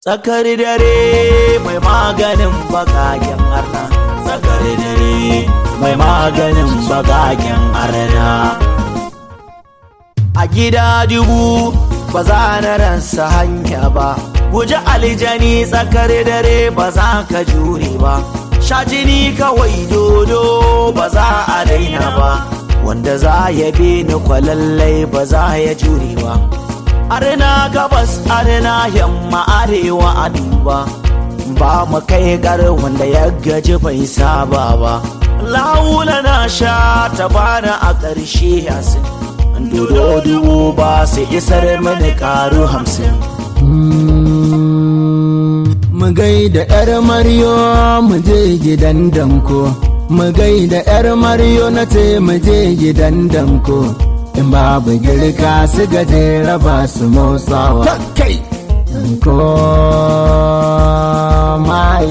Tsakar dare mai maganin bagagen arna. Tsakar dare mai maganin bagagen arna. A gida dubu ba za na ransa hanya ba. Guji aljani tsakar dare ba za ka jure ba. Sha jini kawai dodo ba za a daina ba. Wanda za ya bi ni kwalallai ba za ya jure ba. arna gabas arna yamma arewa a duba ba mu kai gar wanda ya gaji bai saba ba laula na sha ta bana a ƙarshe yasin dodo dubu ba su isar mini karu hamsin mu gaida yar maryo mu je gidan danko mu gaida yar maryo na ce mu je gidan danko in babu girka su gajera ba su motsawa kai ko mai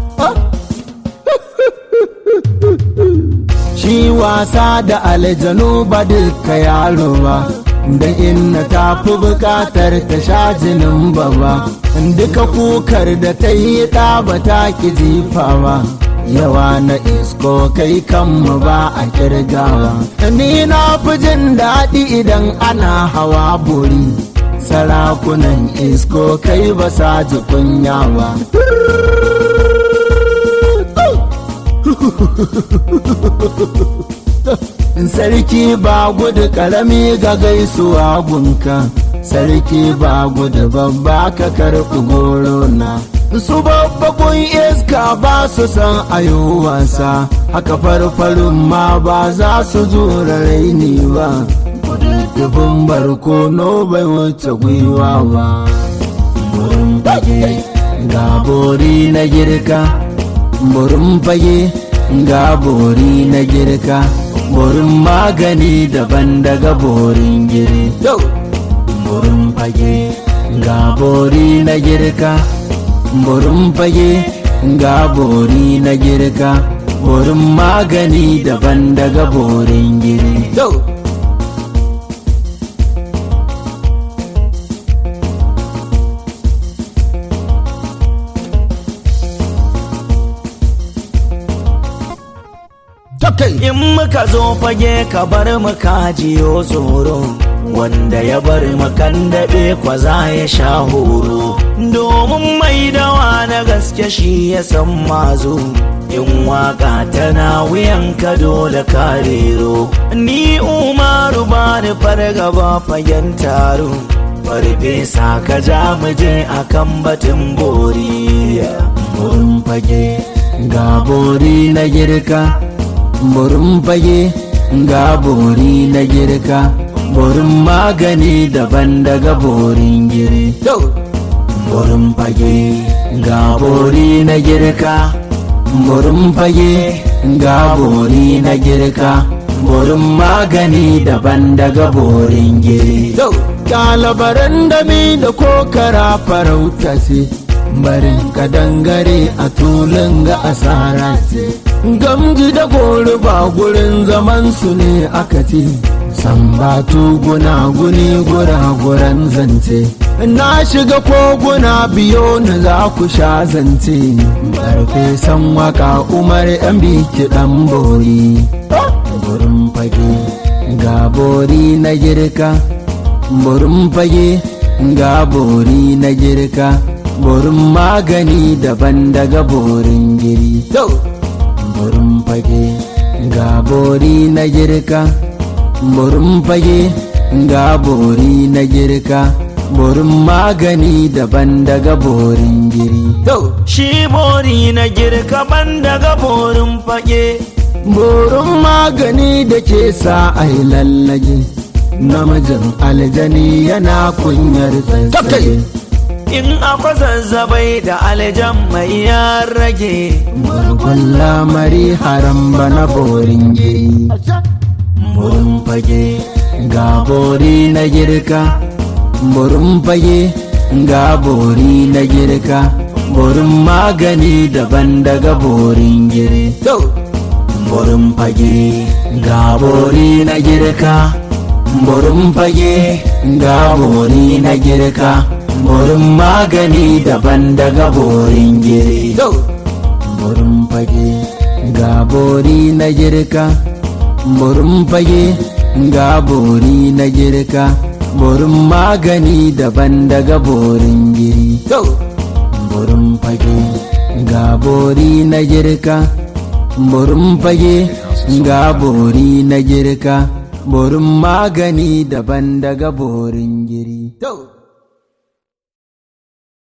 shi wasa da aljanu ba duka yaro ba da inna ta fi bukatar ta sha jinin baba duka kukar da ta yi ɗa ba ta ki jifa ba yawa na isko kai kanmu ba a kirgawa ni na fi jin daɗi idan ana hawa buri sarakunan isko kai ba sa ji kunyawa sarki ba gudu karami ga gaisuwa gunka sarki ba gudu babba ka karɓi goro na su babbakun iska ba su san ayo wasa haka farfarin ma ba za su zura raini ba dubin barkono bai wuce gwiwa ba burin fage ga bori na girka burin fage ga bori na girka burin magani daban daga borin giri burin fage ga bori na girka burin fage ga bori na girka burin magani daban daga borin giri in muka zo fage ka bar mu kajiyo tsoro wanda ya bar makan daɓe kwa za ya sha horo domin mai dawa na gaske shi ya san mazo in waka tana wuyanka dole karero ni umaru ba ni fargaba fagen taro farfesa ka ja muje akan batun bori burin fage ga bori na girka burin fage ga bori na girka burin magani daban daga borin giri burin fage ga bori na girka burin fage ga bori na girka burin magani daban daga borin giri Ɗalibaran dami da kokara farauta ce barin ka dangare a tulun ga asara ce gamji da gori ba gurin zaman su ne aka ce sambatu guna-guni gura-guran zance na shiga koguna biyo na za ku sha zance farfesan waka umar yan biki dan bori burin fage ga bori na girka burin fage ga bori na girka burin magani daban daga borin giri burin fage ga bori na girka burin fage ga bori na girka burin magani daban daga borin giri shi bori na girka ban daga borin fage borin magani da ke sa a yi lallage namijin aljani yana kunyar tsaye in akwai zazzabai da aljan mai ya rage murgun lamari haram bana borin giri burin fage ga bori na girka burin fage ga bori na girka burin magani daban daga borin giri burin fage ga bori na girka burin fage ga bori na girka burin magani daban daga borin giri burin fage ga bori na girka burin fage ga bori na girka burin magani daban daga borin giri burin fage ga bori na girka burin fage ga bori na girka burin magani daban daga borin giri